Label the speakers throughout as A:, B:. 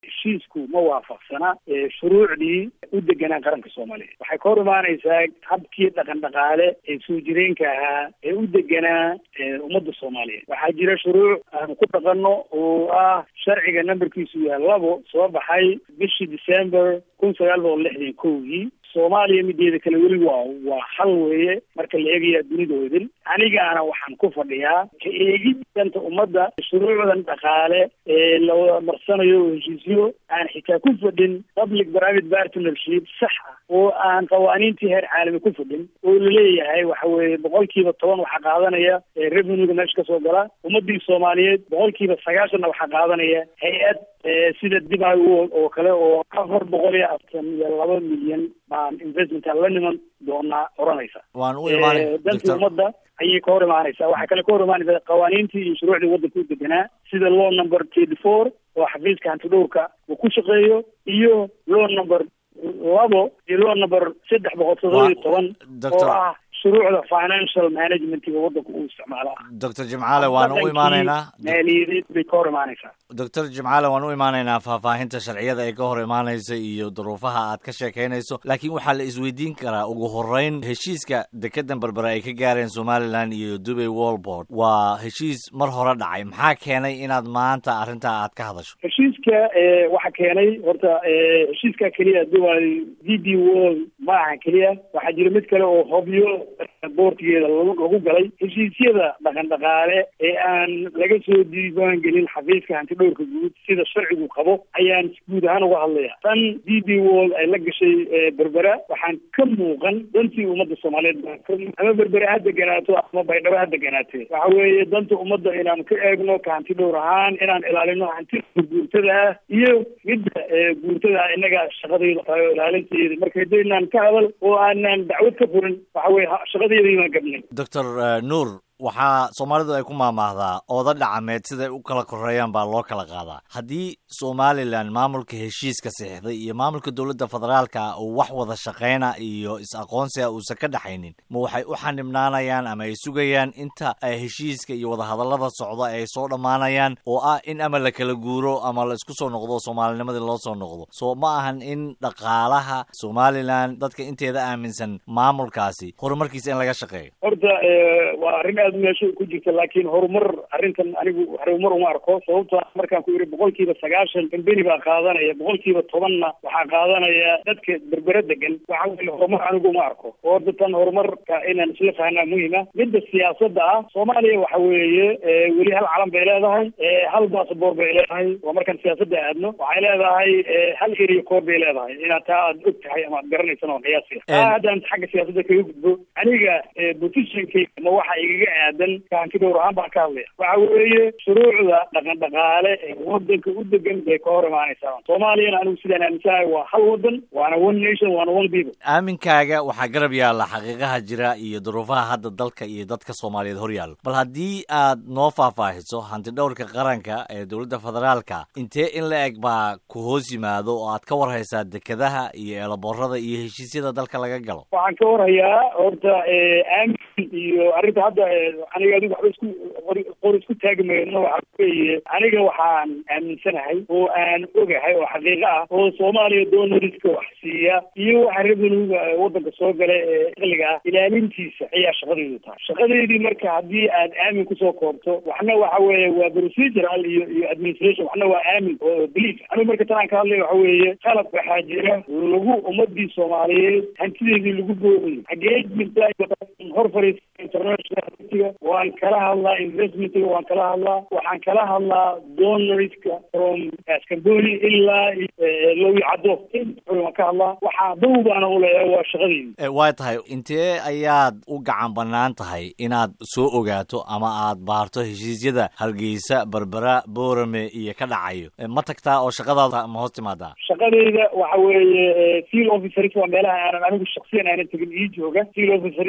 A: heshiisku ma waafaqsana shuruucdii u deganaa qaranka soomaaliya waxay ka hor imaanaysaa habkii dhaqan dhaqaale ee soo jireenka ahaa ee u deganaa ummadda soomaaliyeed waxaa jira shuruuc aanu ku dhaqanno oo ah sharciga nambarkiisu yahay labo soo baxay bishii december kun sagaal boqol lixdan kowgii soomaaliya mideeda kale weli waa waa hal weeye marka la eegaya dunida wadin anigaana waxaan ku fadhiyaa ka eegid danta ummadda shuruucdan dhaqaale ee la marsanayo oo heshiisyo aan xitaa ku fadhin public private partnership sax ah oo aan qawaaniintii heer caalami ku fadhin oo laleeyahay waxa weeye boqolkiiba toban waxaa qaadanaya revenuega meesha kasoo gala ummadii soomaaliyeed boqolkiiba sagaashanna waxaa qaadanaya hay-ad sida dibay world oo kale oo afar boqol iyo afartan iyo laba milyan baan investmentka la niman doonaa oranaysa
B: waan u imaanay
A: dantii ummadda ayay ka hor imaanaysaa waxaa kale ka hor imaanaysa qawaaniintii iyo shuruucdii waddanka u deganaa sida law number twenty four oo xafiiska hantidhowrka uu ku shaqeeyo iyo law number labo iyo law number saddex boqol todoba iyo toban oo ah shuruucda financial managementiga waddanka uu isticmaala
B: doctor jimcaale waan u imaanaynaa
A: maaliyadeed bay ka hor imaanaysaa
B: doctor jimcaale waan u imaanaynaa faahfaahinta sharciyada ay ka hor imaanaysa iyo duruufaha aad ka sheekaynayso laakiin waxaa la isweydiin karaa ugu horeyn heshiiska dekedan berbere ay ka gaareen somalilan iyo dubay worldboard waa heshiis mar hore dhacay maxaa keenay inaad maanta arrintaa aad ka hadasho
A: heshiiska waxaa keenay horta heshiiska keliya dubai d b world ma aha keliya waxaa jira mid kale oo hobyo boortigeeda lagu galay heshiisyada dhaqan dhaqaale ee aan laga soo diiwaan gelin xafiiska hantidhowrka guud sida sharcigu qabo ayaan guud ahaan uga hadlaya tan d b world ay la gashay berbera waxaan ka muuqan dantii ummadda soomaaliyeed ama berbere ha deganaato ama baydhabo ha deganaatee waxa weeye danta ummadda inaan ka eegno ka hanti dhowr ahaan inaan ilaalino hantida guurtada ah iyo midda guurtada ah innaga shaqadayda tahay oo ilaalinteeda marka hadaynaan ka hadal oo aanaan dacwad ka furin waxa weye shaqadeedayaan gabnay
B: doctor nuur waxaa soomaalidu ay ku maamaahdaa ooda dhacameed siday u kala koreeyaan baa loo kala qaadaa haddii somalilan maamulka heshiiska saxiixday iyo maamulka dowladda federaalka uu wax wada shaqayna iyo is-aqoonsiga uusan ka dhexaynin ma waxay u xanibnaanayaan ama ay sugayaan inta heshiiska iyo wadahadallada socda ay soo dhammaanayaan oo ah in ama la kala guuro ama la isku soo noqdo soomaalinimadii loo soo noqdo soo ma ahan in dhaqaalaha somalilan dadka inteeda aaminsan maamulkaasi horumarkiisa in laga shaqeeyo
A: horta waa arrin aad meesha ku jirta laakiin horumar arrintan anigu horumar uma arko sababto markaan ku yidhi boqolkiiba sagaashan kambeni baa qaadanaya boqolkiiba tobanna waxaa qaadanaya dadka berbere degan waxa weye horumar anigu uma arko oo horta tan horumarka inaan isla fahnaa muhima midda siyaasadda ah soomaaliya waxa weeye weli hal calan bay leedahay hal basaboor bay leedahay waa markaan siyaasadda aadno waxay leedahay hal area koor bay leedahay inaad taa aad og tahay ama aad garanaysan oo qiyaasiya taa haddaan xagga siyaasadda kaga gudbo aniga positionkayga ma waxa igaga aadan kahanti dhowr ahaan baan ka hadlaya waxa weeye shuruucda dhaqan dhaqaale ee wadanka u degan bay ka hor imaanaysaa soomaaliyana anigu sidaan aaminsanahay waa hal wadan waana one nation waana one people
B: aaminkaaga waxaa garab yaalla xaqiiqaha jira iyo duruufaha hadda dalka iyo dadka soomaaliyeed hor yaallo bal haddii aad noo faahfaahiso hanti dhowrka qaranka ee dowladda federaalka intee in la eg baa ku hoos yimaado oo aad ka warhaysaa dekedaha iyo eelaboorada iyo heshiisyada dalka laga galo
A: waxaan ka warhayaa horta aamin iyo arrinta hadda aniga adigu waxba isku qor isku taagi mayno waxa weeye aniga waxaan aaminsanahay oo aan ogahay oo xaqiiqo ah oo soomaaliya doonariska wax siiya iyo waxa revenuga wadanka soo gala ee iqliga ah ilaalintiisa ayaa shaqadaydu tahay shaqadeydii marka haddii aad aamin kusoo koobto waxna waxa weeye waa procedural iyo iyo administration waxna waa aamin oo belief anigu marka tan aan ka hadlay waxa weeye qalab waxaa jira lagu ummadii soomaaliyeed hantideedii lagu boogayo xagee jirta hor fariisa international waan kala hadlaa investmentga waan kala hadlaa waxaan kala hadlaa donoriska from scamboni ilaa lowi caddo waan ka hadlaa waxaa dow baana uleeyahay waa shaqadeydi
B: waa tahay intee ayaad u gacan banaan tahay inaad soo ogaato ama aad baarto heshiisyada hargeysa berbera boorame iyo ka dhacayo ma tagtaa oo shaqadaada ma hoos timaadaa
A: shaqadeyda waxa weeye field officers waa meelaha aanan anigu shaksiyan aanan tegin ii jooga field officers baa ii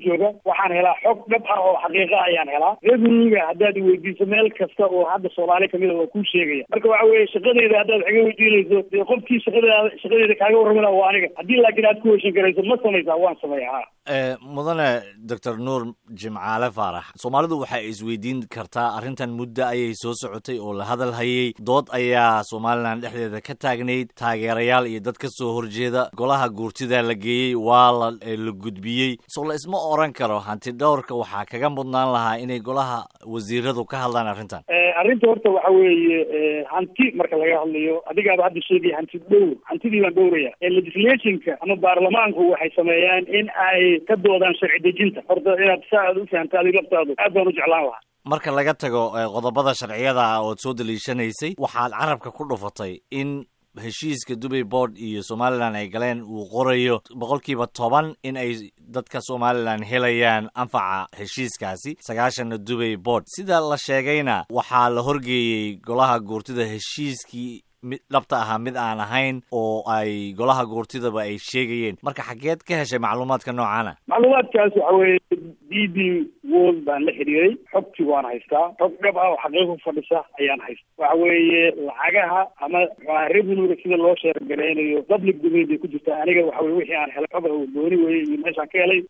A: jooga waxaan helaa xog dhab ah oo xaqiiqa ayaan helaa revenuega haddaad weydiiso meel kasta oo hadda soomaali kamid a waa kuu sheegaya marka waxa weeye shaqadeyda haddaad wax iga weydiinayso dee qofkii shaqadeeda shaqadeeda kaaga warramina waa aniga haddii laakiin aad ku heshin karayso ma samaysaa waan sameeya ha
B: mudane doctor nuur jimcaale faarax soomaalidu waxay isweydiin kartaa arrintan muddo ayay soo socotay oo la hadal hayay dood ayaa somalilan dhexdeeda ka taagnayd taageerayaal iyo dad ka soo horjeeda golaha guurtida la geeyey waa la la gudbiyey soo la isma oran karo hanti dhowrka waxaa kaga mudnaan lahaa inay golaha wasiiradu ka hadlaan arrintan
A: arrinta horta waxa weeye hanti marka laga hadlayo adigaaba hadda sheegaya hanti dhowr hantidii baan dhowraya legislationka ama baarlamaanku waxay sameeyaan in ay ka doodaan sharci dejinta horta inaad saa aad u fahamta adig laftaadu aad baan u jeclaan lahaa
B: marka laga tago qodobada sharciyada ah ood soo daliishanaysay waxaad carabka ku dhufatay in heshiiska dubay board iyo somalilan ay galeen uu qorayo boqolkiiba toban in ay dadka somalilan helayaan anfaca heshiiskaasi sagaashanna dubay board sida la sheegayna waxaa la horgeeyey golaha guurtida heshiiskii mid dhabta ahaa mid aan ahayn oo ay golaha guurtidaba ay sheegayeen marka xageed ka heshay macluumaadka noocaana
A: macluumaadkaas waxa weeye d b world baan la xiriiray xogtii waan haystaa xog dhab ah oo xaqiiqo fadhisa ayaan haysta waxa weeye lacagaha ama mxuaha revenuega sida loo sheergareynayo public domain bay ku jirtaa aniga waxa weye wixii aan helay xog gooni weye iyo meeshaan ka helay